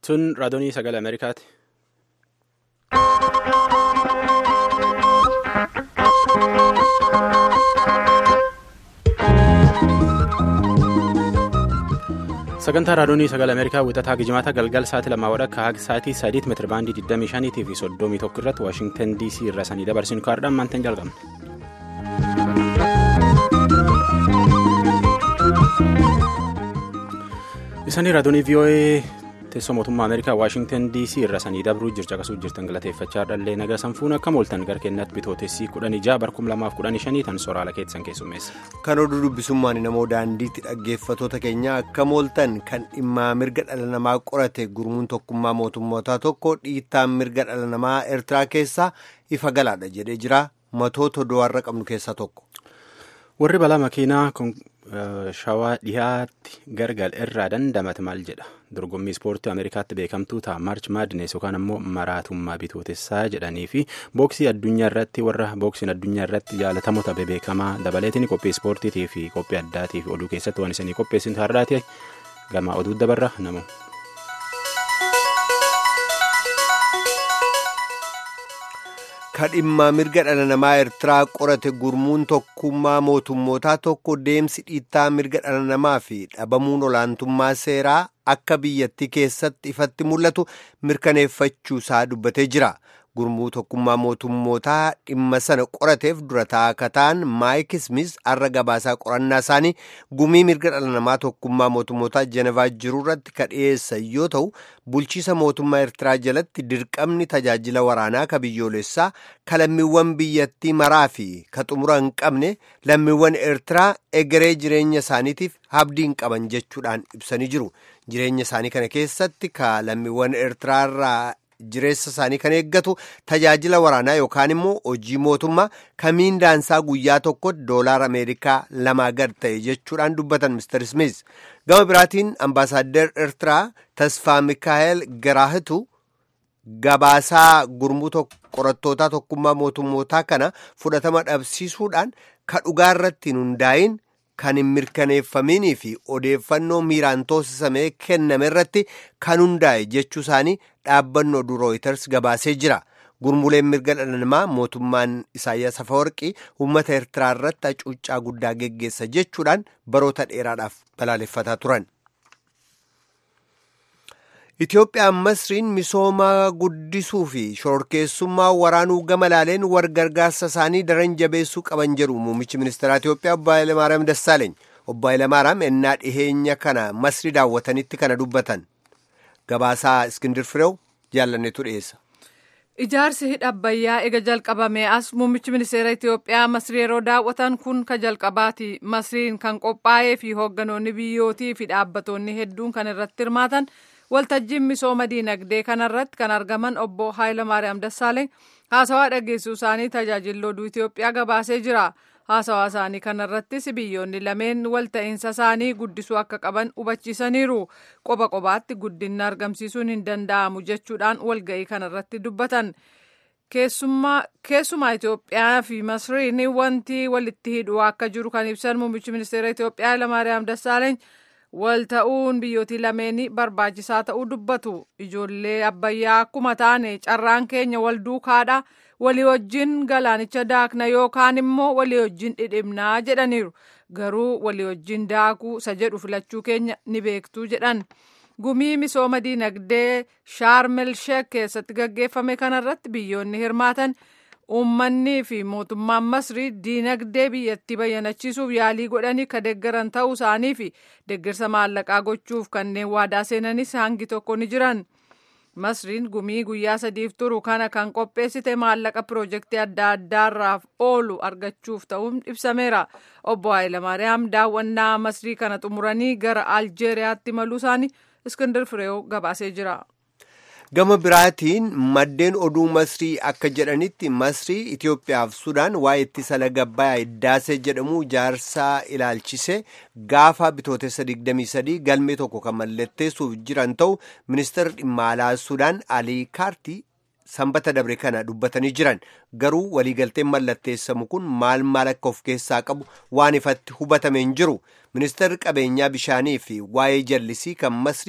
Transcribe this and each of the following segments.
Sun raadiyoo sagalee Ameerikaati. Sagantaa raadiyoo sagalee Ameerikaa wixataa Gijimaata galgal sa'aatii lamaa wadhakka haga sa'aatii sadiitti meetira baandii 25 fi 31 irratti Waashingtan DC irraa sanii dabarsinu kaardhaan maantaan jalqabna. Isanii raadiyoo VOA teessoo mootummaa Ameerikaa Waashingtan DC irra sanii dabruu jircha qasuu jirtan galateeffachaa dhallee nagaa sanfuun akka mooltan gara keenyatti bitootessii kudhan ijaa bar kum lamaaf kudhan shanii tan soraala keessan keessummeessa. Kan oduu dubbisummaan namoo daandiitti dhaggeeffatoota keenya akka mooltan kan dhimma mirga dhala namaa qorate gurmuun tokkummaa mootummootaa tokko dhiittaan mirga dhala namaa Eertiraa keessaa ifa galaadha jedhee jira matoota do'arra qabnu keessaa tokko. Warri balaa makiinaa shawaa dhiyaatti gargal irraa dandamate maal jedha dorgommii ispoortii ameerikaatti beekamtuu ta'a maarch maadines yookaan ammoo maraatummaa bitootessaa jedhanii fi booksii addunyaa irratti warra booksiin addunyaa irratti jaalatamoota bebeekamaa dabaleetiin qophii ispoortiitii fi qophii addaatii fi oduu keessatti waan isinii qopheessin har'aati gama oduu dabarra namu. kadhimma mirga dhala namaa eertiraa qorate gurmuun tokkummaa mootummootaa tokko deemsi dhiittaa mirga dhala namaa fi dhabamuun olaantummaa seeraa akka biyyattii keessatti ifatti mul'atu mirkaneeffachuu isaa dubbatee jira gurmuu tokkummaa mootummootaa dhimma sana qorateef dura taa'aa ta'an maayik ismis har'a gabaasaa qorannaa isaanii gumii mirga dhala namaa tokkummaa mootummootaa jenevaa jiru irratti ka dhiyeessan yoo ta'u bulchiisa mootummaa eertiraa jalatti dirqamni tajaajila waraanaa ka biyyoolessaa ka lammiiwwan biyyattii maraa fi ka xumura hin qabne lammiiwwan eertiraa egeree jireenya isaaniitiif abdii hin qaban jechuudhaan ibsanii jiru jireenya isaanii kana keessatti ka lammiiwwan eertiraarraa jireessa isaanii kan eeggatu tajaajila waraanaa yookaan immoo hojii mootummaa kamiin daansaa guyyaa tokko doolaar ameerikaa lamaa gad ta'e jechuudhaan dubbatan mister smith gama biraatiin ambaasaaddar eertiraa tasfaa mikaa'el garaahitu gabaasaa gurmuu qorattootaa tokkummaa mootummootaa kana fudhatama dhabsiisuudhaan ka dhugaa irratti hin hundaa'in kan hin mirkaneeffaminii fi odeeffannoo miiraan toosisamee kenname irratti kan hundaa'e jechuu isaanii dhaabbannoo oduu rooyiters gabaasee jira gurmuleen mirga dhala namaa mootummaan isaayyaas afawarqii uummata eertiraa irratti hacuuccaa guddaa geggeessa jechuudhaan baroota dheeraadhaaf balaaleffataa turan. Itoophiyaan Masriin misooma guddisuu fi shororkeessummaa waraanuu gama laaleen wargargaarsa isaanii daran jabeessuu qaban jedhu muummichi ministeeraa Itoophiyaa obbo Hayilamaariyaam Dassaaleeny. Obbo Hayilamaariyaam ennaa dhiheenya kana Masri daawwatanitti kana dubbatan. Gabaasaa Iskindir Fireew jaalanneetu dhiyeessa. Ijaarsi hidha Abbayyaa ega jalqabame as muummichi ministeera Itoophiyaa Masrii yeroo daawwatan kun ka jalqabaati. Masriin kan qophaa'ee fi hoogganoonni biyyootii fi dhaabbatoonni hedduun kan irratti hirmaatan waltajjiin misooma diinagdee kanarratti kan argaman obbo Hayilamaariyaam Dassaaleeny haasawaa dhageessuu isaanii tajaajila oduu Itoophiyaa gabaasee jira. Haasawaa isaanii kanarrattis biyyoonni lameen walta'iinsa isaanii guddisuu akka qaban hubachiisaniiru. Qoba qobaatti guddinna argamsiisuun hin danda'amu jechuudhaan walga'ii kanarratti dubbatan. Keessumaa Itoophiyaa fi Masriin wanti walitti hidhuu akka jiru kan ibsan muummichi ministeera Itoophiyaa Hayilamaariyaam Dassaaleeny wal ta'uun biyyootii lameenii barbaachisaa ta'uu dubbatu. Ijoollee abbayyaa akkuma taane carraan keenya wal duukaadha. walii wajjin galaanicha daakna yookaan immoo walii wajjin dhidhimnaa jedhaniiru garuu walii wajjin daakuu isa jedhu filachuu keenya ni beektuu jedhan gumii misooma diinagdee shaarmel sheek keessatti gaggeeffame kanarratti biyyoonni hirmaatan uummanni fi mootummaan masrii diinagdee biyyattii bayyanachiisuuf yaalii godhanii ka deeggaran ta'uu isaanii fi deeggarsa maallaqaa gochuuf kanneen waadaa seenanis hangi tokko ni jiran. Masriin gumii guyyaa sadiif turu kana kan qopheessite maallaqa piroojeektii adda addaarraaf oolu argachuuf ta'uun ibsameera. Obbo Hayilamaariyaam daawwannaa Masrii kana xumuranii gara Aljeeriyaatti maluu isaanii Iskindir Fireew gabaasee jira. Gama biraatiin maddeen oduu Masrii akka jedhanitti Masrii Itoophiyaaf Sudaan waa'ee ittisa laga Abbayyaa Hiddaasee jedhamu jaarsaa ilaalchise gaafa bitootessa 23 galmee tokko kan mallatteessuuf jiran ta'u ministeerri dhimma alaa Sudaan Alii Kaartii sanbata dabre kana dubbatanii jiran garuu waliigalteen mallatteessamu kun maal maal akka of keessaa qabu waan ifatti hubatame hin jiru ministeerri qabeenyaa bishaanii fi waa'ee jallisii kan Masrii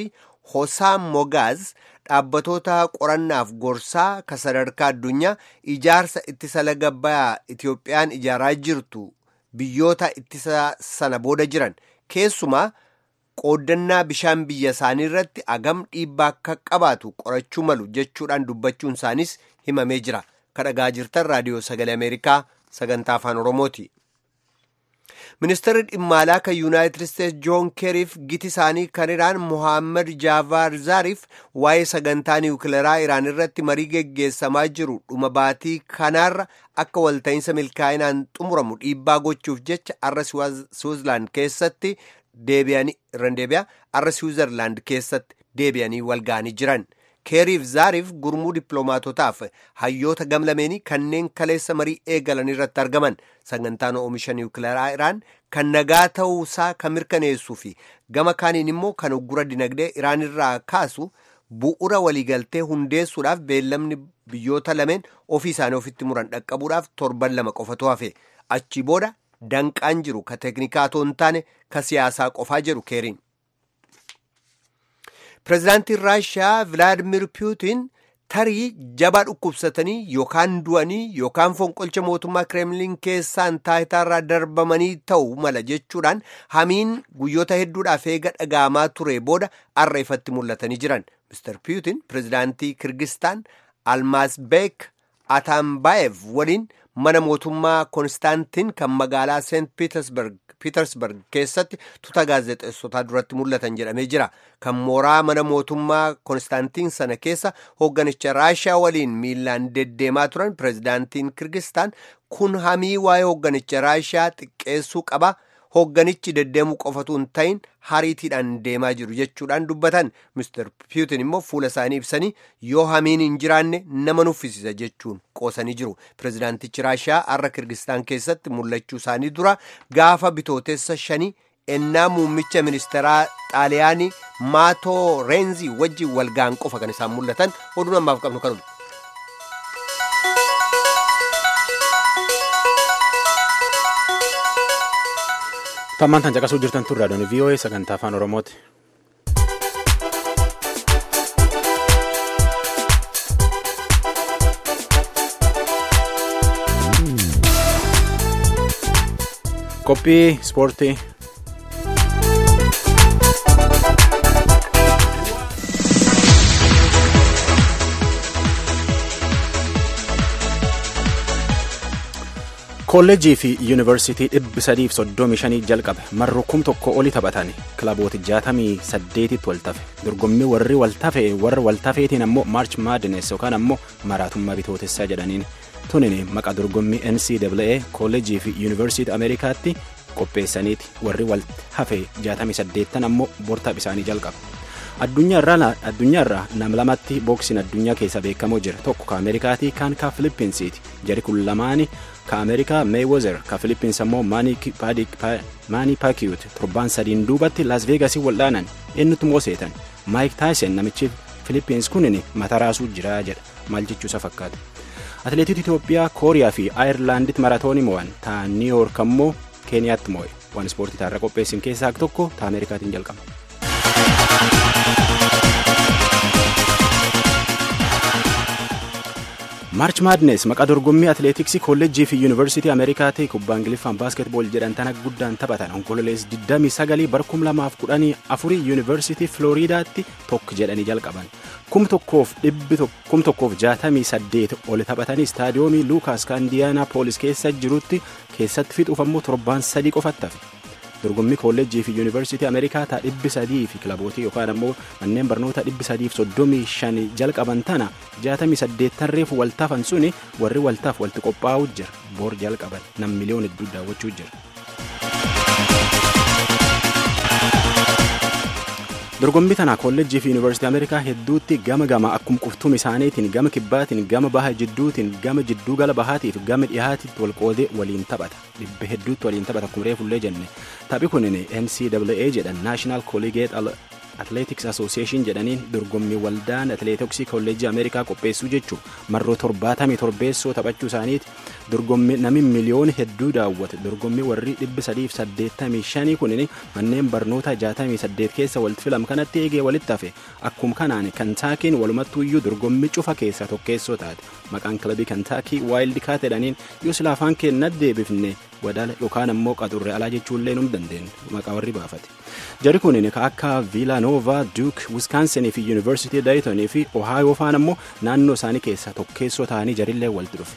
Hosaam Mogaaz dhaabbatoota qorannaaf gorsaa ka sadarkaa addunyaa ijaarsa ittisa laga bayaa Itiyoophiyaan ijaaraa jirtu biyyoota ittisa sana booda jiran keessumaa qooddannaa bishaan biyya isaanii irratti agam dhiibbaa akka qabaatu qorachuu malu jechuudhaan dubbachuun isaanis himamee jira. Kadhagaa jirtan raadiyoo sagalee Ameerikaa sagantaa afaan Oromooti. Ministeerri dhimma alaa kan Yuunaayitid Isteetsi Joon Keeriif giti isaanii kan Iraan Mohaammed Jaavaar Zaariif waa'ee sagantaa niwukileeraa Iraan irratti marii geggeessamaa jiru dhuma baatii kanaarra akka walta'iinsa milkaa'inaan xumuramu dhiibbaa gochuuf jecha arra Siwiizerlaand keessatti deebi'anii irra deebi'a arra Siwiizerlaand keessatti deebi'anii walga'anii jiran. keeriif zaariif gurmuu dippiloomaatotaaf hayyoota gamlameenii kanneen kaleessa marii eegalan irratti argaman sagantaan oomisha niwukileeraa iraan kan nagaa ta'uusaa kan mirkaneessuu fi gama kaaniin immoo kan uggura dinagdee iraan irraa kaasu bu'ura waliigaltee hundeessuudhaaf beellamni biyyoota lameen ofii isaanii ofitti muran dhaqqabuudhaaf torban lama qofatu hafe achi booda danqaan jiru ka teeknikaa otoo hin taane ka siyaasaa qofaa jedhu keeriin. Pireezidaantiin Raashiyaa Vilaadimir Puutiin tarii jabaa dhukkubsatanii yookaan du'anii yookaan fonqolcha mootummaa Kireemliin keessaan taayitaarraa darbamanii ta'u mala jechuudhaan hamiin guyyoota hedduudhaaf eega dhaga'amaa ture booda arra ifatti mul'atanii jiran. Mr. Puutiin pireezidaantii Kirgistaan Almaazbeek Atambayev waliin mana mootummaa Konstaantiin kan magaalaa Seent Piitersberg keessatti tuuta gaazexeessotaa duratti mul'atan jedhamee jira. Kan mooraa mana mootummaa Konstaantiin sana keessa hoogganicha Raashiyaa waliin miilaan deddeemaa turan pireezidaantiin Kirgistaan kun hamii waa'ee hoogganicha Raashiyaa xiqqeessuu qaba. Hoogganichi deddeemuu qofatu hin ta'in hariitiidhaan deemaa jiru jechuudhaan dubbatan. Mr. Puutin immoo fuula isaanii ibsanii yoo hamiin hin jiraanne nama nuffisiisa jechuun qoosanii jiru. Pireezidaantichi Raashiyaa har'a Kirgistaan keessatti mul'achuu isaanii dura gaafa bitootessa shanii ennaa muummicha ministeeraa Xaaliyaanii Maatoo Reenzii wajjin walga'an qofa kan isaan mul'atan oduu ammaaf qabnu kanuma. Tammaan tan caqasuu jirtan turre adooni VOA sagantaa afaan Oromooti. Qophii ispoortii. kolleejjii fi yuunivarsiitii dhibbi sadiif soddomii shanii jalqabe marroo kum tokko oli taphatan kilaboota jaatamii saddeetitti wal tafe dorgommii warri wal tafe warra wal tafeetiin ammoo maarch maadines yookaan ammoo maraatummaa bitootessaa jedhaniin tunin maqaa dorgommii ncaa kolleejjii fi yuunivarsiitii ameerikaatti qopheessaniiti warri wal hafe jaatamii saddeettan ammoo bortaaf isaanii jalqaba. addunyaarraa nam lamatti booksiin addunyaa keessa beekamoo jira tokko ka ameerikaatii kaan ka filippinsiiti jari kun lamaani ka ameerikaa meewozer ka filippins ammoo maanii paakiyut torbaan sadiin duubatti las veegasii waldhaanan eenyutu mooseetan maayik taayisen namichi filippins kunin mata raasuu jira jedha maal jechuusa fakkaata atileetota itoophiyaa kooriyaa fi aayerlaanditti maratoonii mo'an ta niiyoork ammoo keeniyaatti mo'e waan ispoortii taarra qopheessin keessaa tokko ta ameerikaatiin jalqaba. maarch maadnes maqaa dorgommii atileetiksii kolleejjii fi yuunivarsiitii ameerikaatii kubbaa ingiliffaan baaskeetbool jedhan tana guddaan taphatan onkololees 29 bar 2014 yuunivarsiitii filooriidaatti tokko jedhanii jalqaban kum tokkoof jaatamii saddeet ol taphatanii istaadiyoomii luukaas ka indiyaanaa poolis keessa jirutti keessatti fixuuf ammoo torbaan sadii qofatti hafe dorgommii kolleejjii fi yuunivarsiitii ameerikaa taa dhibbi sadii fi kilabootii yookaan ammoo manneen barnoota dhibbi sadiif soddomii shan jalqaban tana jaatamii saddeettan reefu waltaafan suni warri waltaaf walitti qophaa'uu jira boor jalqaban nam miliyoon hedduu daawwachuu jira. dorgommii tana kolleejjii fi yuunivarsiitii ameerikaa hedduutti gama gama akkuma quftuum isaaniitiin gama kibbaatiin gama baha jidduutiin gama jidduu gala bahaatiif gama dhihaatitti wal qoodee waliin taphata dhibba hedduutti waliin taphata akkuma reefullee jenne taphi kunin ncaa jedhan naashinaal kolleegeet atleetiks asooseeshin jedhaniin dorgommii waldaan atleetiksii kolleejii ameerikaa qopheessuu jechuun marroo torbaatamii torbeessoo taphachuu isaaniiti dorgommii namni miliyoona hedduu daawwate dorgommii warri dhibbi sadiif saddeettamii shanii kunin manneen barnoota jaatamii saddeet keessa walitti filam kanatti eegee walitti hafe akkuma kanaan kantaakiin walumattuuyyuu dorgommii cufa keessa tokkeessoo taate maqaan kilabii kantaakii waayildi kaat jedhaniin yoo sila afaan keenna deebifne wadaala yookaan ammoo qaxurre alaa jechuullee nu dandeenye maqaa warri baafate jari kun ka akka viilaanoova duuk wiskaansinii fi yuunivarsiitii daytonii fi ohaayoo faan ammoo naannoo isaanii keessaa tokkeessoo ta'anii jarillee walitti dhufe.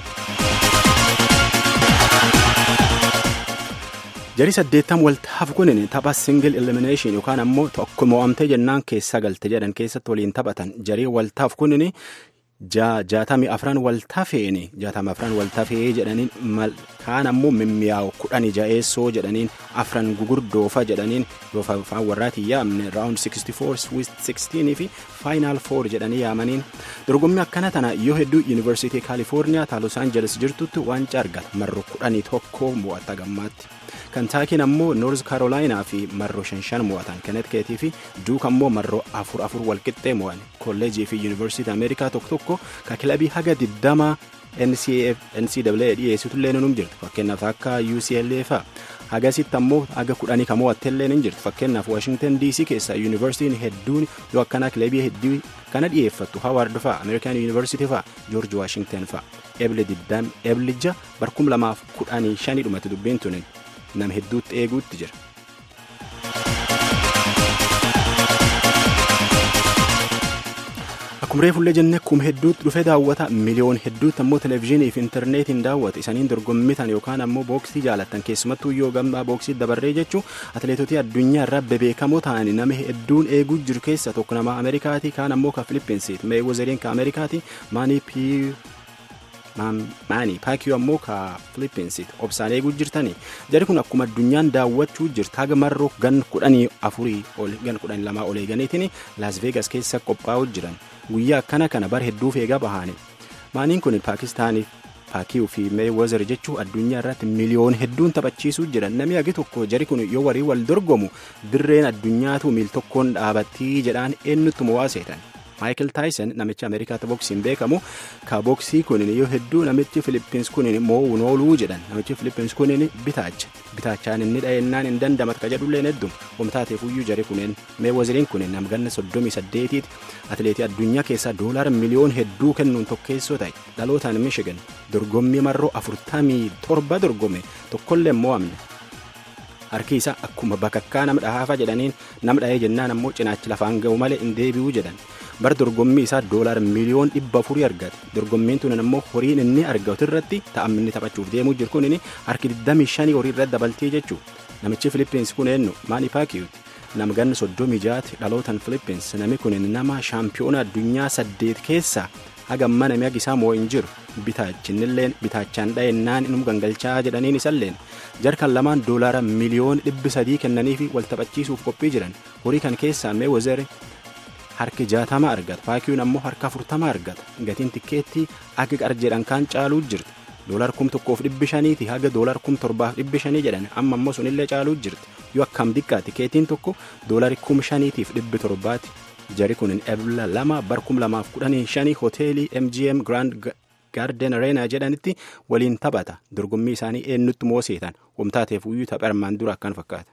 jarii saddeettam waltaaf kunin tapha singil elimination yookaan ammoo tokko mo'amtee jennaan keessa galte jedhan keessatti waliin taphatan jarii waltaaf kunin jaatamii afran waltafeeni jaatamii afran waltafee jedhaniin kaan ammoo mimmiyaa'u kudhanii ja'eessoo jedhaniin afran gugurdoofa jedhaniin yoo afaan warraatiin yaamne raawund 64 swiss 16 fi faayinaal 4 jedhanii yaamaniin dorgommii akkana tana yoo hedduu yuunivarsiitii kaalifoorniyaa taa los aanjeles jirtutti waancaa argata marro kudhanii tokko mo'atta gammaatti. kantaakiin ammoo noorz kaarolaayinaa fi marroo shan shan mo'atan kenetkeetii fi duuk ammoo marroo afur afur walqixxee mo'an kolleejii fi yuunivarsiitii ameerikaa tokko tokko ka kilabii haga diddama ncaa dhiyeessitullee num jirtu fakkeenyaaf akka ucla fa'a hagasitti ammoo haga kudhanii ka mo'attellee ni jirtu fakkeenyaaf waashingtan dc keessa yuunivarsiitiin hedduun yoo akkanaa kilabii hedduu kana dhiyeeffattu hawaard fa'a ameerikaan yuunivarsiitii fa'a joorji waashingtan fa'a ebile diddam eblija barkum lamaaf kudhanii shanii dhumatti dubbiin tunin nama hedduutti eeguutti jira. Akkuma reefullee jennee akkuma hedduutti dhufee daawwata miliyoon hedduutti ammoo televezyiinii fi intarneetiin daawwata isaniin dorgommitan yookaan ammoo booksii jaalattan keessumattuu yoo gammaa booksii dabarree jechuun atileetotii addunyaa irraa bebeekamoo ta'anii nama hedduun eeguu jiru keessa tokko nama Ameerikaati kaan ammoo ka Filippinsiiti meewwazariin ka Ameerikaati maanii pii maanii paakiyoo ammoo ka filippinsiiti obsaan eeguu jirtanii jari kun akkuma addunyaan daawwachuu jirtu haga marroo gan kudhanii afurii gan kudhanii lamaa ol eeganiitiin laas veegas keessa qophaa'uu jiran guyyaa akkana kana bar hedduuf eegaa bahani maaniin kun paakistaaniif paakiyuu fi meewwazar jechuu addunyaa irratti miliyoon hedduun taphachiisuu jiran namni hagi tokko jari kun yoo warii wal dorgomu dirreen addunyaatu miil tokkoon dhaabattii jedhaan eenyutti mo'aaseetan. Michael Tyson namicha Ameerikaatti boksiin beekamu ka boksii kunin yoo hedduu namichi Filippins kunin mo'uun ooluu jedhan namichi Filippins kunin bitaacha bitaachaan inni dha'ennaan hin dandamat ka jedhulleen heddum homtaateef uyyuu jari kunin meewwaziriin kunin namganna soddomii saddeetiiti atileetii addunyaa keessaa doolaara miliyoon hedduu kennuun tokkeessoo ta'e dhalootaan Michigan dorgommii marroo afurtamii torba dorgome tokkollee mo'amne. harki isaa akkuma bakakkaa nama dhahaafa jedhaniin nama dhahee jennaan ammoo cinaachi lafaan ga'u malee hin deebi'uu jedhan bar dorgommii isaa doolaara miliyoon dhibba afurii argate dorgommiin tunan ammoo horiin inni argatu irratti ta'amni taphachuuf deemuu jiru kun harki 25 horii irratti dabaltee jechuu namichi filippins kun eenyu maani paakiyuuti nama ganna soddomii jaati dhalootan filippins nami kun nama shaampiyoona addunyaa saddeet keessaa hagamma namni hagi isaa moo hin jiru bitaachinilleen bitaachaan dha'ennaan inum gangalchaa jedhaniin isalleen jarkan lamaan doolaara miliyoon dhibbi sadii kennaniifi wal taphachiisuuf qophii jiran horii kan keessaa mee wazere harki jaatama argata paakiyuun ammoo harka afurtama argata gatiin tikkeettii akka qar jedhan kaan caaluu jirti doolar kum tokkoof dhibbi shaniiti haga doolar kum torbaaf dhibbi shanii jedhan amma ammoo sunillee caaluu jirti yoo akkam xiqqaa tikeetiin tokko doolari kum shaniitiif dhibbi torbaati jari kun ebla lama bar kum lamaaf kudhanii shanii hoteelii mgm grand gaarden areenaa jedhanitti waliin taphata dorgommii isaanii eenyutti mooseetan wamtaateef uyyuu tapha armaan dura akkan fakkaata.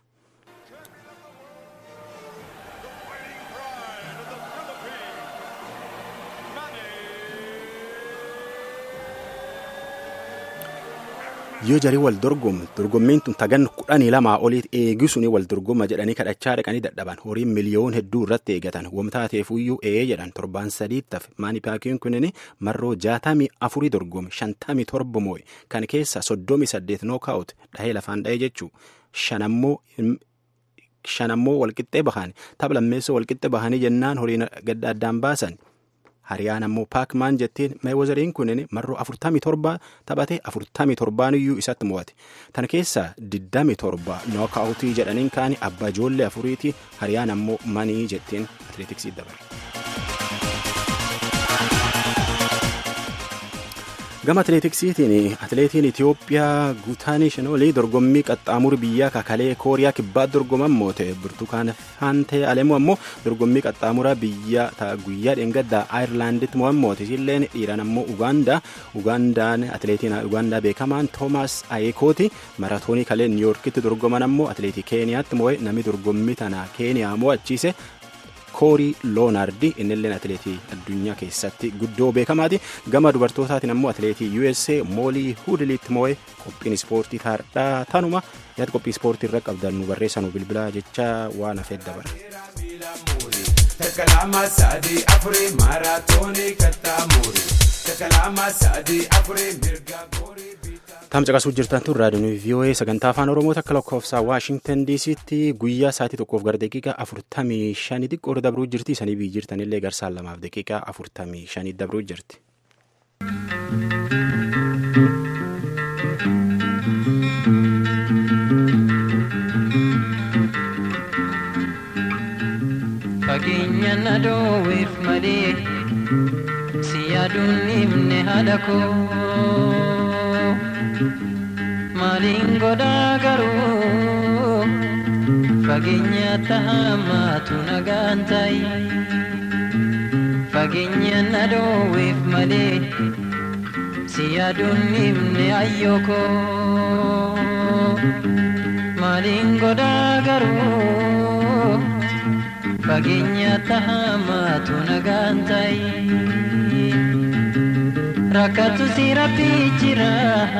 yoo jarii wal dorgomu dorgommiin tun tagan kudhanii lamaa oliit eegisuni wal dorgoma jedhanii kadhachaa dhaqanii dadhaban horiin miliyoon hedduu irratti eegatan wamtaateef uyyuu ee jedhan torbaan sadiittaf maani paakiin kunin marroo jaatamii afurii dorgome shantamii torba moo'e kan keessa soddomii saddeet nookaa'ut dhahee lafaan dhahee jechuu shanammoo walqixxee bahan tapha lammeessoo walqixxee bahanii jennaan horiin gadda addaan baasan. hariyaan ammoo paakmaan jettiin meewwazariin kunin marroo afurtamii torba taphate afurtamii torbaaniyyuu isatti mo'ate tan keessaa diddamii torba nookaawutii jedhaniin kaani abbaa ijoollee afuriiti hariyaan ammoo manii jettiin atileetiksii dabarre. gama atileetiksiitiin atileetiin itiyoophiyaa guutaanii shinoolii dorgommii qaxxaamura biyyaa kakalee kooriyaa kibbaa dorgoman moote burtukaan faantee alemu ammoo dorgommii qaxxaamura biyya guyyaa dheengaddaa aayirlaanditti mo'an moote isilleen dhiiran ammoo ugaandaa ugaandaan atileetiin ugaandaa beekamaan toomaas ayekooti maratoonii kalee niiyorkitti dorgoman ammoo atileetii keeniyaatti mo'e namni dorgommii tana keeniyaa mo'achiise koorii loonaardi innilleen atileetii addunyaa keessatti guddoo beekamaati gama dubartootaatiin ammoo atileetii usa moolii hudiliitti mo'e qophiin ispoortii taardhaa tanuma yaada qophii ispoortii irra qabdan nu barreessanuu bilbilaa jecha waan hafeet dabara. Takalama sadii afurii maaraatoonii kattaamuri. Takalama sadii afurii mirga goorii. Tamcaqasuu jirtan tun raadiyoon VOA sagantaa afaan Oromoo takka lakkoofsa Waashingtan DC'tti guyyaa sa'aatii tokkoof gara daqiiqaa afurtamii shanii xiqqoo dabruu jirti. Isanii biyyi jirtanillee garsaan lamaaf daqiiqaa afurtamii shanii dabruu jirti. Fageenya na dhoowweef malee si yaaduun himne haadha koo. Maaliin godhaa garuu fageenya tahamaatu nagaan ta'i. Fageenya na dhoowweef malee si yaaduun himne ayyoo koo. Maaliin godhaa garuu fageenya tahamaatu nagaan ta'i. Rakkatu si rabbii jira.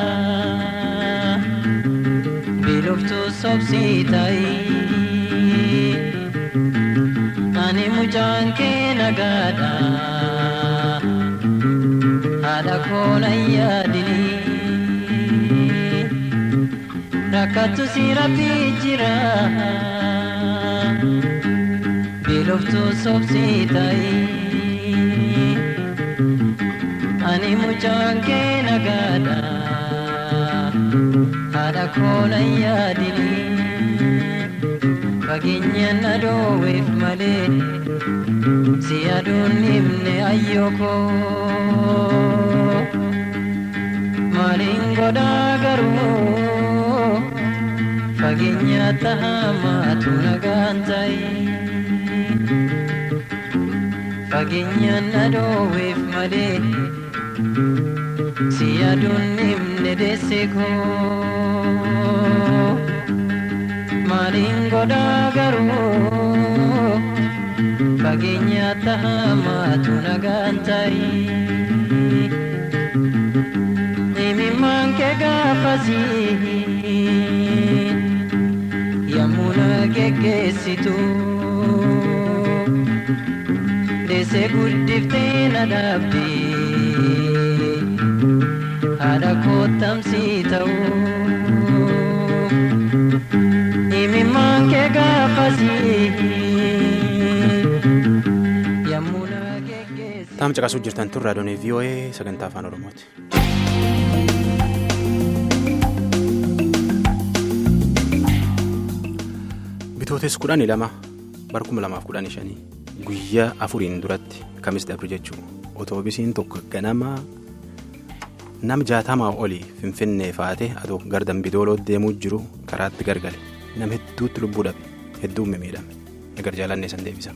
Biiloftuu sobsii ta'i. Ani mucaan kee nagaadha. Haadha koona yaadini. Rakkatu si rabbii jira. Biiloftuu sobsii ta'i. Ani mucaan kee nagaadha. Haadha koona yaadini. Fageenya na dhoowweef malee si yaaduun himne ayyoo koo. Maaliin godhaa garuu fageenya tahamaatu nagaan ta'i. Fageenya na dhoowweef malee si yaaduun himne deesse koo. Maaliin godhaa garuu fageenya tahamaatu nagaan ta'i. Himimmaan kee gaafasii yommuu na geggeessitu. Deessee guddiftee na dhaabdee haadha kottamsii ta'uu. Himimmaan kee gaafasii yommuu na geggeessi. Tamcaqasuu jirtan tun raadiyoon VOA sagantaa afaan Oromooti. Bitootes kudhanii lama bara kuma lamaaf kudhanii shanii guyyaa afuriin duratti kamis dabru jechuudha. Otoobisiin tokko ganama nama jaatamaa olii finfinnee faate atoo gara dambidooloo deemuu jiru karaatti gargale nama hedduutti lubbuu dhabe hedduun miidhame egar jaalannee san deebisa.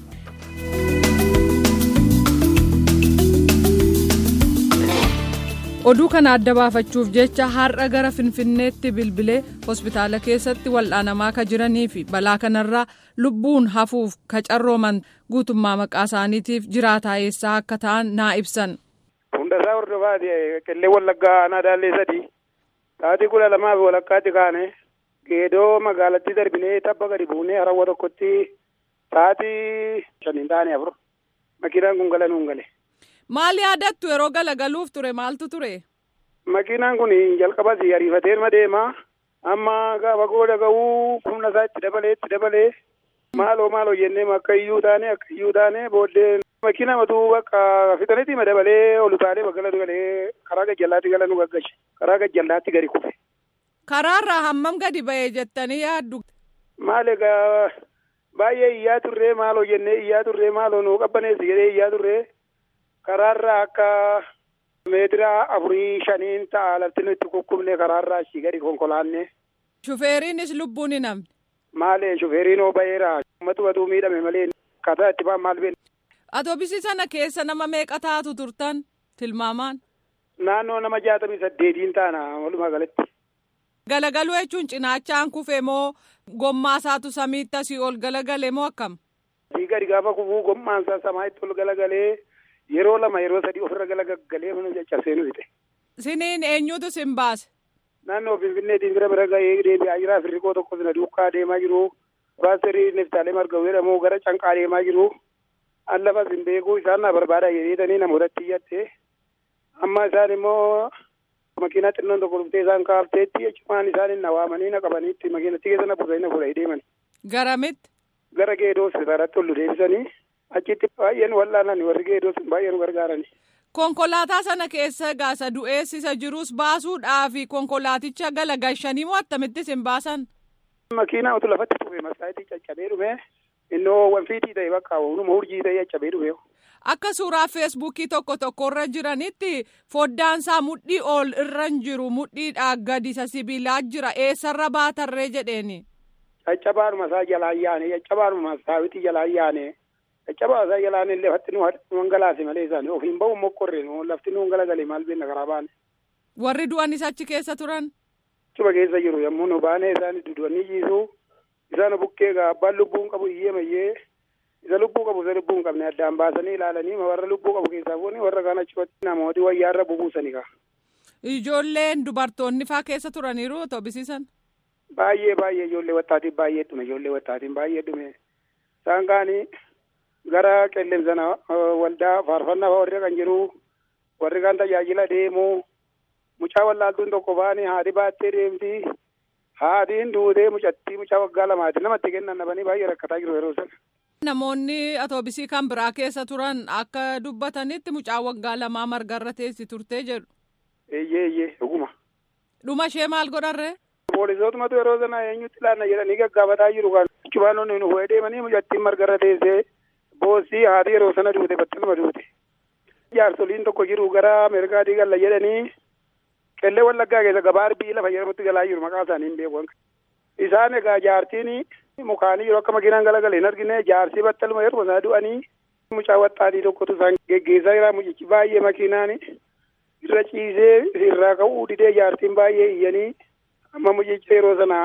oduu kana adda baafachuuf jecha har'a gara finfinneetti bilbilee hospitaala keessatti wal'aanamaa ka jiranii fi balaa kanarraa lubbuun hafuuf ka carrooman guutummaa maqaa isaaniitiif jiraataa eessaa akka ta'an naa ibsan. Hundasaa hordofaati qillee wallaggaa aanaa daallee sadii sa'aatii kudha lamaa fi walakkaatti kaane geedoo magaalattii darbinee tabba gadi buunee harawwa tokkotti sa'aatii shaniin taane afur makiinaan kun gala nuun gale. Maal yaadattu yeroo galagaluuf ture maaltu ture? Makiinaan kun jalqabas ariifatee ma deema amma gaafa gooda ga'uu humna isaa itti dabalee itti dabalee maaloo maaloo jennee akka iyyuu taane akka iyyuu taane booddee makiina matuu akka fixanitti ma dabalee ol utaalee baggala galee karaa gajjallaatti gala nu gaggashe karaa gajjallaatti gadi kufe. Karaarraa hammam gadi ba'ee jettanii yaaddu? Maal egaa baay'ee iyyaa turree maaloo jennee iyyaa turree maaloo nu qabbaneessi jedhee iyyaa turree karaarraa akka Meetira afurii shaniin ta'a lafti nuti kukkubne karaarraa achii gadi konkolaanne. Shufeeriinis lubbuun hin hafne. Maalee shufeeriin oo ba'eera. Uummatu batuu miidhame malee akkaataa itti ba'an maal beekna. Atoobisii sana keessa nama meeqa taatu turtan tilmaamaan? Naannoo nama jaatamii saddeetiin taana walumaa galatti. Galagaluu jechuun cinaachaan kufe moo gommaa isaatu samiitti asii ol galagale moo akkam? Asii gadi gaafa kufuu gommaan isaa samaa'itti ol galagalee yeroo lama yeroo sadii ofirra galagalee mana caccabsee nu fixe. Siniin eenyutu sin baase? Naannoo Finfinneetiin bira bira ga'ee deebi'aa jira. Firriqoo tokko sina duukaa deemaa jiru. Baaserii Neftaalee Margawuu jedhamu gara Canqaa deemaa jiru. An lafas hin beeku isaan na barbaada jedhanii namootatti iyyatte. Amma isaan immoo makiinaa xinnoon tokko dhuftee isaan kaafteetti jechuun isaan na waamanii na qabaniitti makiinatti keessa na buusanii na fuudhanii deeman. Garamitti? Gara geedoo sirraatti ol deebisanii achitti baay'een wal'aanan warri geedoo baay'ee nu gargaarani. Konkolaataa sana keessa gaasa du'eessisa jirus baasuudhaaf konkolaaticha galagalchanii moo attamitti sin baasan? Makiinaa utuu lafatti dhufe masaayitii caccabee dhufe innoo wanfiitii ta'e bakka humnuma hurjii ta'e caccabee dhufe. Akka suuraa feesbuukii tokko tokkorra jiranitti foddaansaa mudhii ol irra hin jiru mudhiidhaa gadi isa sibiilaa jira eessarra baatarree jedheeni. Caccabaanuma isaa jalaan yaane caccabaanuma saawitii jalaan yaane caccabaa isaa jalaan illee lafti nu hangalaase malee isaanii ofiin ba'u mokkorre lafti nu hangalagale maal beenna karaa baane. Warri du'anis achi keessa turan. Cuba keessa jiru yommuu nu baane isaan dudu'anii jiisu isaan bukkee abbaan lubbuun qabu iyyee mayyee isa lubbuu qabu isa lubbuu hin qabne addaan baasanii ilaalanii warra lubbuu qabu keessaa fuuni warra kaan achumatti namooti wayyaarra bubuusanii ka. Ijoolleen dubartoonni faa keessa turaniiru toobisiisan. Baay'ee baay'ee ijoollee wattaatiin baay'ee dhume ijoollee wattaatiin baay'ee dhume isaan kaanii gara qilleensana waldaa faarfannaa warri kan jiru warri kan tajaajila deemu mucaa wallaaltuun tokko baanii haati baattee deemti haatiin duutee mucattii mucaa waggaa lamaati namatti kennan dhabanii baay'ee rakkataa jiru yeroo sana. Namoonni atoobisii kan biraa keessa turan akka dubbatanitti mucaa waggaa lamaa margarra teessi turtee jedhu. Eeyyee eeyyee dhuguma. Dhuma ishee maal godharree? Poolisootuma yeroo sana eenyutti ilaalla jedhanii gaggaafataa jiru kan cubaanonni nu fuudhee deemanii mucattiin margarra teessee boossii haati yeroo sana duute battaluma duute. Jaarsoliin tokko jiru gara Ameerikaatii galla jedhanii qellee wallaggaa keessa gabaa arbii lafa jedhamutti galaa jiru maqaa isaanii hin beeku. Isaan egaa jaartiin mukaanii yeroo akka makiinaan galagale hin argine jaarsii battaluma yeroo sana du'anii mucaa waxxaatii tokkotu isaan geggeessaa jira mucichi baay'ee makiinaan irra ciisee irraa ka'uu didee jaartiin baay'ee iyyanii amma mucicha yeroo sana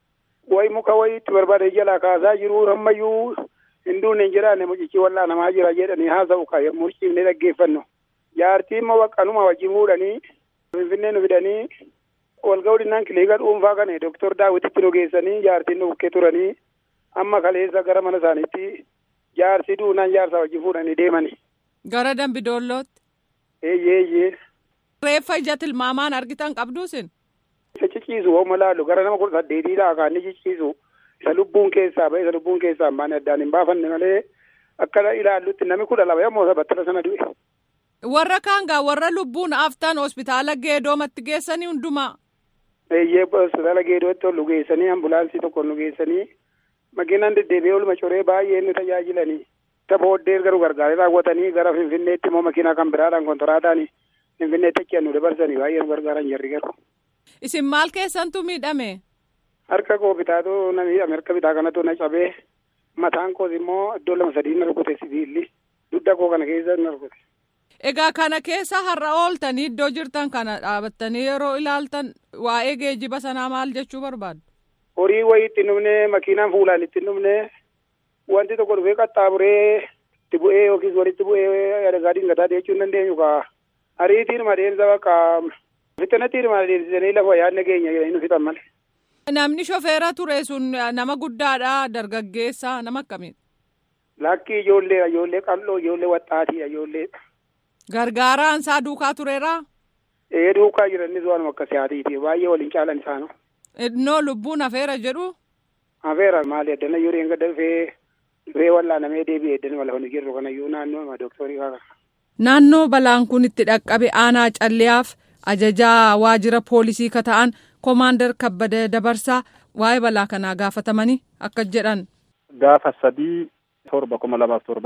wayi muka wayiitti barbaade jalaa kaasaa jiru ammayyuu hin duune hin jiraanne mucichi wallaanamaa jira jedhanii haasa'u ka yommuu ciifnee dhaggeeffannu jaartiin immoo waqqanuma wajjin fuudhanii finfinnee nu fidanii walga'uu dhinnaan kiliika dhuunfaa kana doktor daawwititti nu geessanii jaartiin nu bukkee turanii amma kaleessa gara mana isaaniitti jaarsi duunaan jaarsaa wajjin fuudhanii deemani. Gara Dambidoollootti. Eeyyee eeyyee. Reeffa ija tilmaamaan argitan qabduusin. Isa ciciisu hooma laalu gara nama kudha saddeetii ta'a kan inni ciciisu isa lubbuun keessaa ba'e isa lubbuun keessaa hin baane addaan hin baafanne malee akka ilaallutti namni kudha lama yommuu isa battala sana du'e. Warra kaangaa warra lubbuun aftan hospitaala geedoomatti geessanii hundumaa. Eeyyee hospitaala geedootti ol nu geessanii ambulaansii tokko nu geessanii makiinaan deddeebi'ee olma coree baay'ee nu tajaajilanii. Isa booddee garuu gargaaree raawwatanii gara Finfinneetti immoo makiinaa kan biraadhaan kontoraataan Finfinneetti achi nu dabarsanii baay'ee nu gargaaran jarri garuu. Isin maal keessantu miidhame? Harka koo bitaatu na miidhame harka bitaa kanatu na cabee mataan koos immoo iddoo lama sadii na rukute sibiilli dugda koo kana keessa na rukute. Egaa kana keessa har'a ooltanii iddoo jirtan kana dhaabattanii yeroo ilaaltan waa'ee geejjiba sanaa maal jechuu barbaadu? Horii wayii itti dhumne makiinaan fuulaan itti dhumne wanti tokko dhufee qaxxaamuree itti bu'ee yookiis walitti bu'ee adagaa dingataa jechuu hin dandeenyu kaa ariitiin adeemsa bakka fixanatti adeemsisanii lafa yaadne keenya jedhanii nu fixan malee. Namni shofeera ture sun nama guddaadha dargaggeessa nama akkamiidha? Lakkii ijoollee ijoollee qal'oo ijoollee waxxaatiidha ijoollee. Gargaaraan isaa duukaa tureeraa? Ee duukaa jiranis waanuma akka siyaatiiti baay'ee waliin caalan isaanu. Innoo lubbuun hafeera jedhu? Hafeera maali addana yoo reenga dafee dhufee wallaanamee deebi'ee addana wala hojii jirru kanayyuu naannoo dooktorii kana. Naannoo balaan kun itti dhaqqabe aanaa calliyaaf ajajaa waajjira poolisii ka ta'an koomaandar kabbada dabarsaa waa'ee balaa kanaa gaafatamanii akka jedhan. Gaafa sadii torba kuma lamaaf torba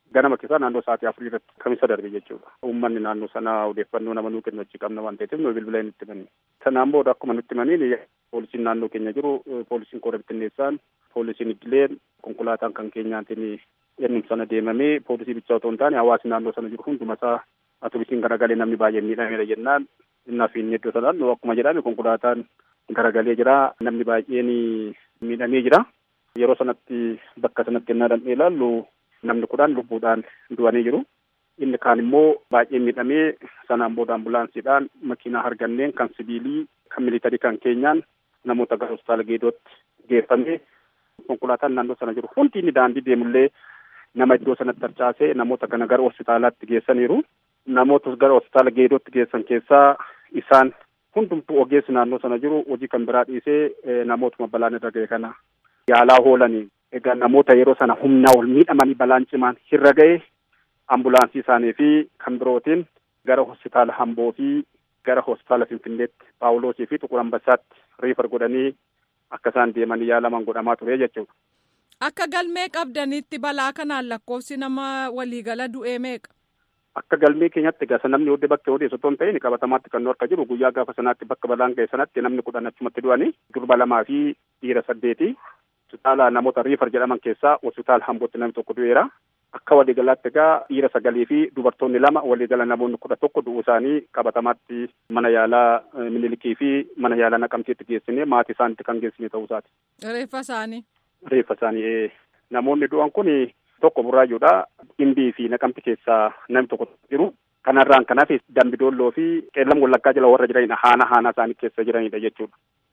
ganama keessaa naannoo sa'aatii afurii irratti kamisa darbe jechuudha. Uummanni naannoo sanaa odeeffannoo nama nuu kennu achi qabna waan ta'eef nu bilbila nutti himanii. Sanaan booda akkuma nutti himaniin poolisiin naannoo keenya jiru poolisiin koora bittinneessaan poolisiin idileen konkolaataan kan keenyaatiin ennum sana deemamee poolisii bichaa otoo hin taane hawaasni naannoo sana jiru hundumasaa atuubisiin garagalee namni baay'een miidhameera jennaan innaa fi inni iddoo sanaan akkuma jedhame konkolaataan garagalee jira namni baay'een miidhamee jira yeroo sanatti bakka sanatti ennaa dandhee ilaallu namni kudhan lubbuudhaan du'anii jiru inni kaan immoo baay'ee miidhamee sanaan booda ambulaansiidhaan makiinaa harganneen kan sibiilii kan militarii kan keenyaan namoota gara hospitaala geedootti geeffamee konkolaataan naannoo sana jiru hundi inni daandii deemullee nama iddoo sanatti harcaasee namoota kana gara hospitaalaatti geessaniiru. Namoota gara hospitaala geedootti geessan keessaa isaan hundumtuu ogeessi naannoo sana jiru hojii kan biraa dhiisee namootuma balaan irra ga'e kana yaalaa oolanii egaa namoota yeroo sana humnaa ol miidhamanii balaan cimaan irra ga'e ambulaansii isaanii fi kan birootiin gara hospitaala Hamboo fi gara hospitaala Finfinneetti Paawuloosii fi Xuqur Ambassaatti riifar godhanii akka isaan deemanii yaalaman godhamaa ture jechuudha. Akka galmee qabdanitti balaa kanaan lakkoofsi nama waliigala du'ee meeqa? Akka galmee keenyatti egaa namni hodde bakka odeessu otoo hin ta'in qabatamaatti kan nu harka jiru guyyaa gaafa sanaatti bakka balaan ga'e sanatti namni kudhan achumatti du'anii durba lamaa fi dhiira saddeeti. Hospitaala namoota riifar jedhaman keessaa hospitaala Hambootti namni tokko du'eera. Akka waliigalaatti egaa dhiira sagalii fi dubartoonni lama waliigala namoonni kudha tokko du'uu isaanii qabatamaatti mana yaalaa Minilikii fi mana yaalaa Naqamteetti geessine maatii isaanitti kan geessine ta'uu isaati. Reeffa isaanii. Reeffa isaanii namoonni du'an kun tokko burraayyuudha. Dhimbii fi naqamti keessaa namni tokko jiru. Kanarraan kanaaf dambidoolloo fi qeellam wallaggaa jala warra jiranidha. Haana haana isaanii keessa jiranidha jechuudha.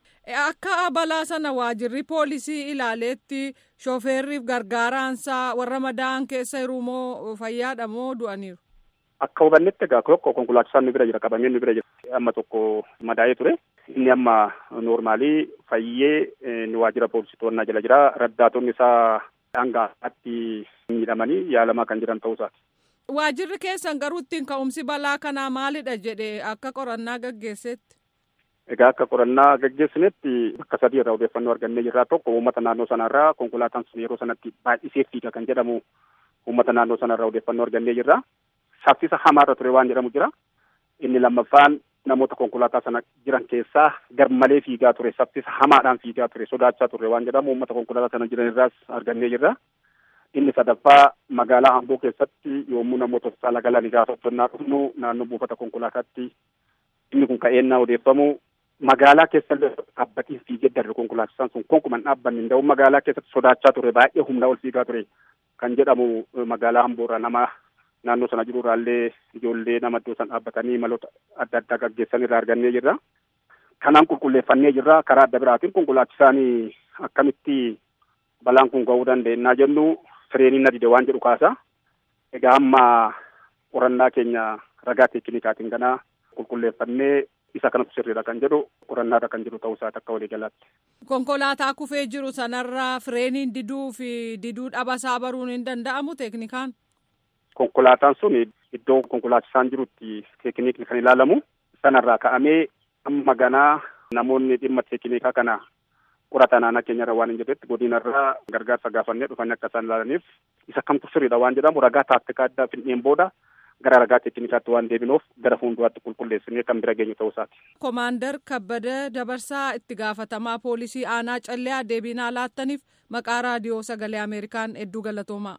Akka balaa sana waajirri poolisii ilaaleetti shooferriif gargaaraansaa warra madaa'an keessa jiru moo fayyaadha moo du'aniiru? Akka hubannetti egaa tokko konkolaachisaan nu bira jira qabamee nu bira jira amma tokko madaa'ee ture. Inni amma noormaalii fayyee ni waajjira poolisii to'annaa jala jira. Raddaatonni isaa dhangaatti miidhamanii yaalamaa kan jiran ta'uu isaati. Waajjirri keessan garuu ittiin ka'umsi balaa kanaa maalidha jedhee akka qorannaa gaggeessetti? Egaa akka qorannaa gaggeessinetti bakka sadii irraa odeeffannoo argannee jirraa tokko uummata naannoo sanarraa konkolaataan sun yeroo sanatti baay'isee fiiga kan jedhamu uummata naannoo sanarraa odeeffannoo argannee jirra. Saffisa hamaarra ture waan jedhamu jira. Inni lammaffaan namoota konkolaataa sana jiran keessaa garmalee fiigaa ture saffisa hamaadhaan fiigaa ture sodaachaa ture waan jedhamu uummata konkolaataa sana jiran irraas argannee jirra. Inni sadaffaa magaalaa Amboo keessatti yommuu namoota hospitaala galanii gaafa uffannaa dhufnu naannoo buufata konkolaataatti inni kun ka'eennaa odeeffamu magaalaa keessa dhaabbatiin fiigee darbe konkolaachisaan sun konkuman dhaabbanni hin ta'u magaalaa keessatti sodaachaa ture baay'ee humnaa ol fiigaa ture kan jedhamu magaalaa Amboorraa nama naannoo sana jiru irraallee ijoollee nama iddoo san dhaabbatanii maloota adda addaa gaggeessan irraa argannee jirra. Kanaan qulqulleeffannee jirra karaa adda biraatiin konkolaachisaan akkamitti balaan kun ga'uu danda'ennaa jennu fireeniin na dide waan jedhu kaasa. Egaa amma qorannaa keenya ragaa teeknikaatiin ganaa qulqulleeffannee isa kanatu sirriidha kan jedhu qorannaadha kan jiru ta'uu isaati akka waliigalaatti. Konkolaataa kufee jiru sanarraa fireeniin diduu fi diduu dhabasaa baruun hin danda'amu teeknikaan? Konkolaataan sun iddoo konkolaachisaan jirutti teeknikni kan ilaalamu sanarraa ka'amee amma ganaa namoonni dhimma teeknikaa kana qoratan naannoo keenyarra waan hin jirretti godinarraa gargaarsa gaafannee dhufanii akka isaan ilaalaniif isa kamtu sirriidha waan jedhamu ragaa taaktikaa addaa finneen booda gara ragaa teeknikaatti waan deebinuuf gara fuulduraatti qulqulleessinee kan bira geenyu ta'uu isaati. Komaandar Kabbada Dabarsaa itti gaafatamaa poolisii aanaa callee deebiinaa laattaniif maqaa raadiyoo sagalee Ameerikaan hedduu galatoomaa.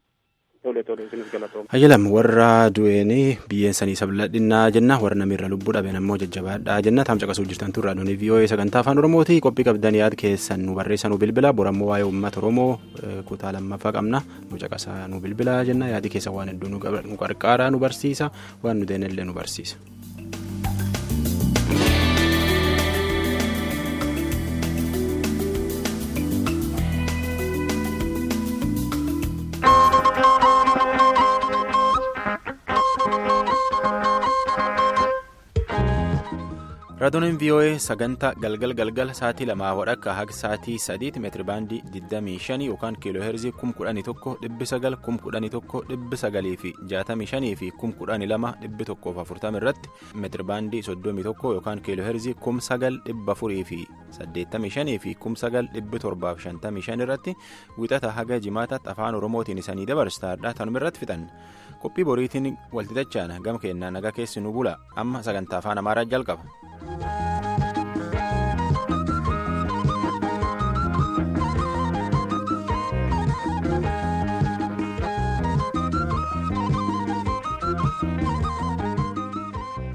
Hayyalam warra du'eenii biyyeen sanii sabladhinnaa jenna warra namirra lubbuu dhabeen ammoo jajjabaadhaa jenna taam caqasuu jirtan turraa doonii vii'oo'ee sagantaa afaan oromooti qophii qabdan yaad keessan nu barreessa nu bilbila borammoo waa'ee uummata oromoo kutaa lammaffaa qabna nu caqasaa nu bilbila jenna yaadi keessa waan hedduu nu qarqaaraa nu barsiisa waan nu deenillee nu barsiisa. raadiyoonin voa sagantaa galgal galgal sa'aatii lamaa wadhakka haga sa'aatii sadiitti meetiribaandii 25 yookaan kiiloo heerzii 11,900 11,900 fi 65 fi 12,140 irratti meetiribaandii 31 yookaan kiiloo heerzii 9,400 fi 85 fi 9,755 irratti wixata haga jimaataatti afaan oromootiin isanii dabarsaadha tanuma irratti fixan qophii boriitiin walxixachaan gama keenyaa nagaa keessi nu bula amma sagantaa afaan amaaraa jalqaba.